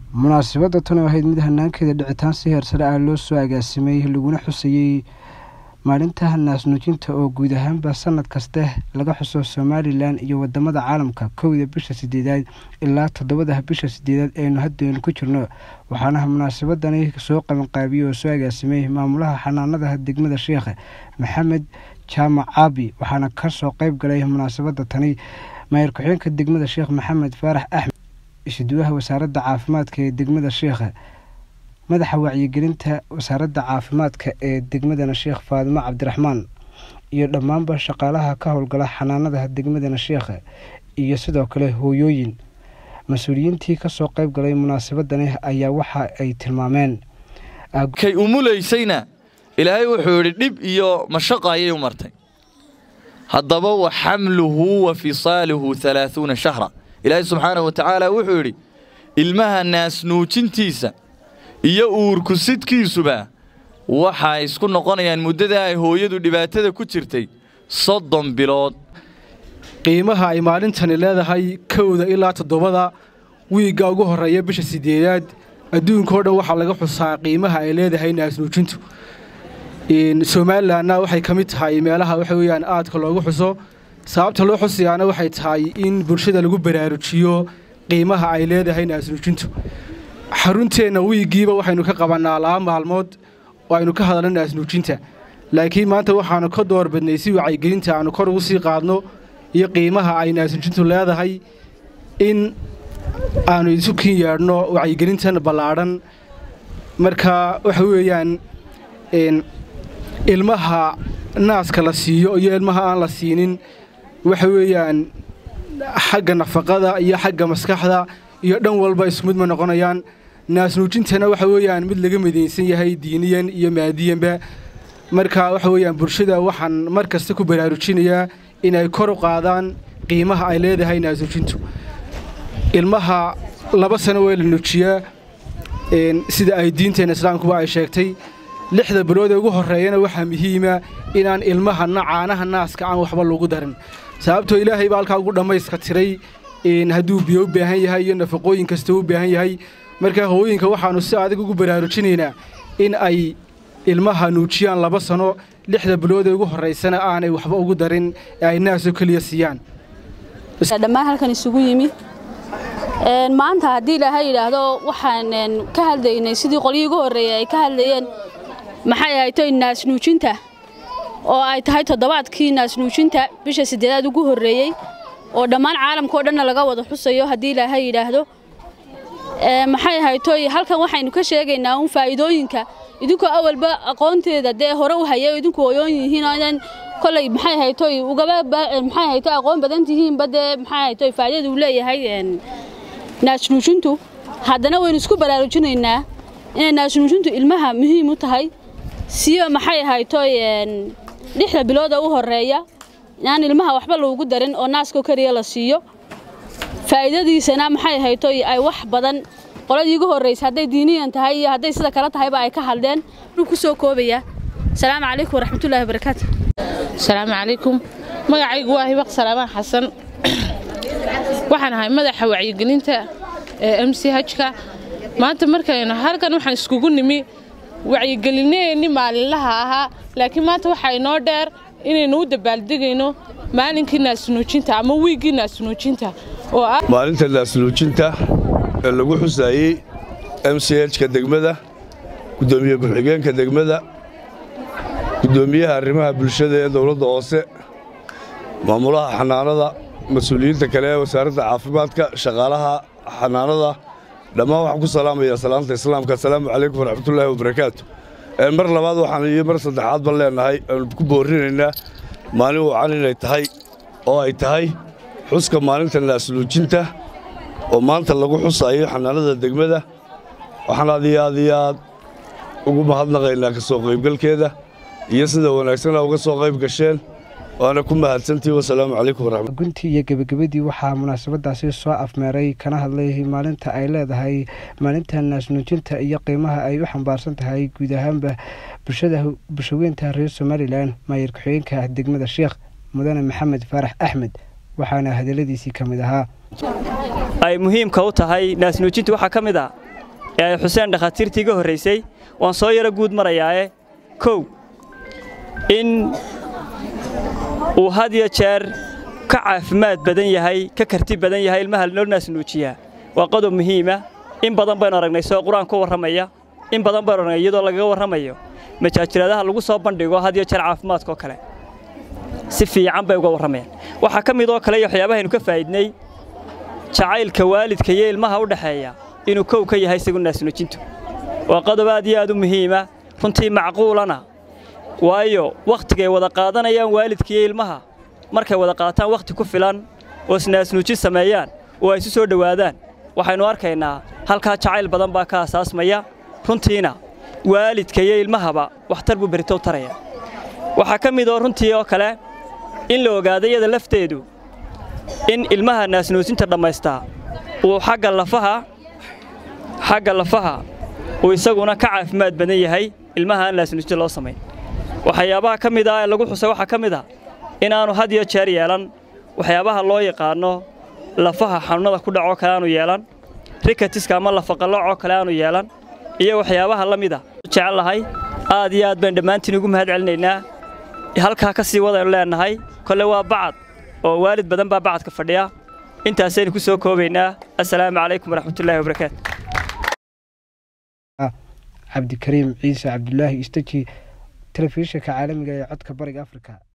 munaasabadda tan oo ahayd mid hanaankeeda dhicitaan si heersare ah loo soo agaasimay laguna xusayey maalinta naasnuujinta oo guud ahaanba sanad kaste laga xuso somalilan iyo wadamada caalamka kowda bisha sideedaad ilaa toddobada bisha sideedaad aynu haddeenu ku jirno waxaana munaasabadani soo qabanqaabiyey oo soo agaasimay maamulaha xanaanada degmada sheekh maxamed jaamac caabi waxaana kasoo qeyb galay munaasabada tani maayar ku-xigeenka degmada sheekh maxamed faarax axmed isuduwaha wasaaradda caafimaadka ee degmada sheekh madaxa wacyigelinta wasaaradda caafimaadka ee degmadana sheekh faadimo cabdiraxmaan iyo dhammaanba shaqaalaha ka howlgala xanaanada degmadana sheekh iyo sidoo kale hooyooyin mas-uuliyiintii kasoo qeyb galay munaasabadani ayaa waxa ay tilmaameen kay umulaysayna ilaahay wuxuu yidhi dhib iyo mashaqo ayay u martay haddaba wa xamluhu wa fisaaluhu alaaثuuna shahra ilaahay subxaanahu wa tacaala wuxuu yidhi ilmaha naasnuujintiisa iyo uurkusidkiisuba waxay isku noqonayaan muddada ay hooyadu dhibaatada ku jirtay soddon bilood qiimaha ay maalintani leedahay kowda ilaa toddobada wiigga ugu horreeya bisha siddeedaad adduunkao dhan waxaa laga xusaa qiimaha ay leedahay naasnuujintu somalilanna waxay ka mid tahay meelaha waxa weeyaan aadka loogu xuso sababta loo xusayaana waxay tahay in bulshada lagu baraarujiyo qiimaha ay leedahay naasnuujintu xarunteenna wiiggiiba waxaynu ka qabannaa laba maalmood oo aynu ka hadalno naasnuujinta laakiin maanta waxaannu ka doorbadnay si wacyigelinta aannu kor ugu sii qaadno iyo qiimaha ay naasnuujintu leedahay in aannu isu kin yeedhno wacyigelintan ballaadhan marka waxa weeyaan ilmaha naaska la siiyo iyo ilmaha aan la siinin waxa weeyaan xagga nafaqada iyo xagga maskaxda iyo dhan walba isku mid ma noqonayaan naasnuujintana waxa weeyaan mid laga midaysan yahay diiniyan iyo maadiyanba marka waxa weeyaan bulshada waxaan mar kasta ku baraarujinayaa inay kor u qaadaan qiimaha ay leedahay naasnuujintu ilmaha laba sano waa la nuujiyaa sida ay diinteenna islaamkuba ay sheegtay lixda bilood ee ugu horreeyana waxaa muhiima inaan ilmaha caanaha naaska aan waxba lagu darin sababtoo ilaahay baa halkaa ugu dhammayska tiray hadduu biyo u baahan yahay iyo nafaqooyin kasta u baahan yahay marka hooyinka waxaannu si adag ugu baraarujinaynaa in ay ilmaha nuujiyaan laba sano lixda bilood ee ugu horraysana aanay waxba ugu darin ee ay naasoo keliya siiyaan dhammaan halkan isugu yimi maanta haddii ilaahay yidhaahdo waxaan ka hadlaynay sidii qolyii ugu horreeyey ay ka hadlayeen maxay ahaytoy naasnuujinta oo ay tahay toddobaadkii naasnuujinta bisha siddeedaad ugu horreeyey oo dhammaan caalamkao dhanna laga wada xusayo haddii ilaahay yidhaahdo maxay ahaytoy halkan waxaynu ka sheegaynaa uun faa'iidooyinka idinkoo awalba aqoonteeda dee hore u hayay idinku hooyoon yihiin oo idan kolay maxay ahaytoy ugaba maxay ahaytoy aqoon badan tihiinba dee maxay ahaytoy faa'iidada uu leeyahay naasnuujintu haddana waynu isku baraarujinaynaa inay naasnuujintu ilmaha muhiim u tahay siyo maxay ahaytoy lixda bilooda u horreeya inaan ilmaha waxba loogu darin oo naaskoo keliya la siiyo faa'iidadiisana maxay ahaytoy ay wax badan qoladii ugu horraysa hadday diiniyan tahay iyo hadday sida kale tahayba ay ka hadleen wuxuu ku soo koobaya asalaamu calaykum waraxmatullaahi wabarakaatu asalaamu calaykum magacaygu waa hibaq salaamaan xasan waxaan ahay madaxa wacyigelinta ee m c hka maanta markaynu halkan waxaan iskugu nimi wacyigelinaheenni maalinlaha ahaa laakiin maanta waxaa inoo dheer inaynu u dabaaldegayno maalinkii naasnuujinta ama wiiggii naasnuujinta oo ah maalinta naasnuujinta ee lagu xusaayey m c hka degmada guddoomiye ku-xigeenka degmada guddoomiyaha arrimaha bulshada ee dowladda hoose maamulaha xanaanada mas-uuliyiinta kale ee wasaaradda caafimaadka shaqaalaha xanaanada dhammaan waxaan ku salaamayaa salaanta islaamka asalaamu calaykum waraxmatullaahi wabarakaatu mar labaad waxaan iyo mar saddexaad ban leennahay aanu ku boorrinaynaa maalin wacan inay tahay oo ay tahay xuska maalinta naasnuujinta oo maanta lagu xusaayo xanaanada degmada waxaan aad iyo aad iyo aad ugu mahadnaqaynaa ka soo qaybgalkeeda iyo sida wanaagsana uga soo qayb gasheen waana ku mahadsantii wasalaamu calaykum waraxmat guntii iyo gebagabadii waxaa munaasabadaasi soo afmeeray kana hadlay maalinta ay leedahay maalinta naasnuujinta iyo qiimaha ay u xambaarsan tahay guud ahaanba bulshada bulshaweynta reer somalilan maayar ku-xigeenka degmada sheekh mudane maxamed faarax axmed waxaana hadaladiisii ka mid ahaa ay muhiimka u tahay naasnuujintu waxaa ka mid ah ee ay xuseen dhakhaatiirtii ga horraysay waan soo yaro guud marayaae kow in uu had iyo jeer ka caafimaad badan yahay ka karti badan yahay ilmaha loo naasnuujiyaa waa qodob muhiima in badan baynu aragnay soo qur-aan ka warramaya in badan baynu aragnay iyadoo lagaga warramayo majaajiraadaha lagu soo bandhigo had iyo jeer caafimaadkaoo kale si fiican bay uga warramayaan waxaa ka mid oo kale iyo waxyaabahaynu ka faa'idnay jacaylka waalidka iyo ilmaha u dhexeeya inuu kow ka yahay isagu naasnuujintu waa qodob aad iyo aad u muhiima runtii macquulana waayo wakhtigay wada qaadanayaan waalidka iyo ilmaha markay wada qaataan wakhti ku filan oo isnaasnuujin sameeyaan oo ay isu soo dhowaadaan waxaynu arkaynaa halkaa jacayl badan baa ka asaasmaya runtiina waalidka iyo ilmahaba waxtar buu beritow taraya waxaa ka mid oo runtii oo kale in la ogaado iyada lafteedu in ilmaha naasnuusinta dhammaystaa uu xagga lafaha xagga lafaha uu isaguna ka caafimaad badan yahay ilmaha aan naasnuusinta loo samayn waxyaabaha ka mid ah ee lagu xusay waxaa ka mid ah in aanu had iyo jeer yeelan waxyaabaha loo yaqaanno lafaha xanuunnada ku dhacoo kale aanu yeelan rikatiska ama lafaqallocoo kale aanu yeelan iyo waxyaabaha la mid a jecel lahay aad iyo aad baynu dhammaantiin ugu mahad celinaynaa halkaa ka sii wadaynu leennahay kolle waa bacad oo waalid badan baa bacadka fadhiya intaasaynu ku soo koobaynaa assalaamu calaykum waraxmatullaahi wabarakaatu cabdikariim ciise cabdulaahi istaji telefishinka caalamiga ee codka bariga afrika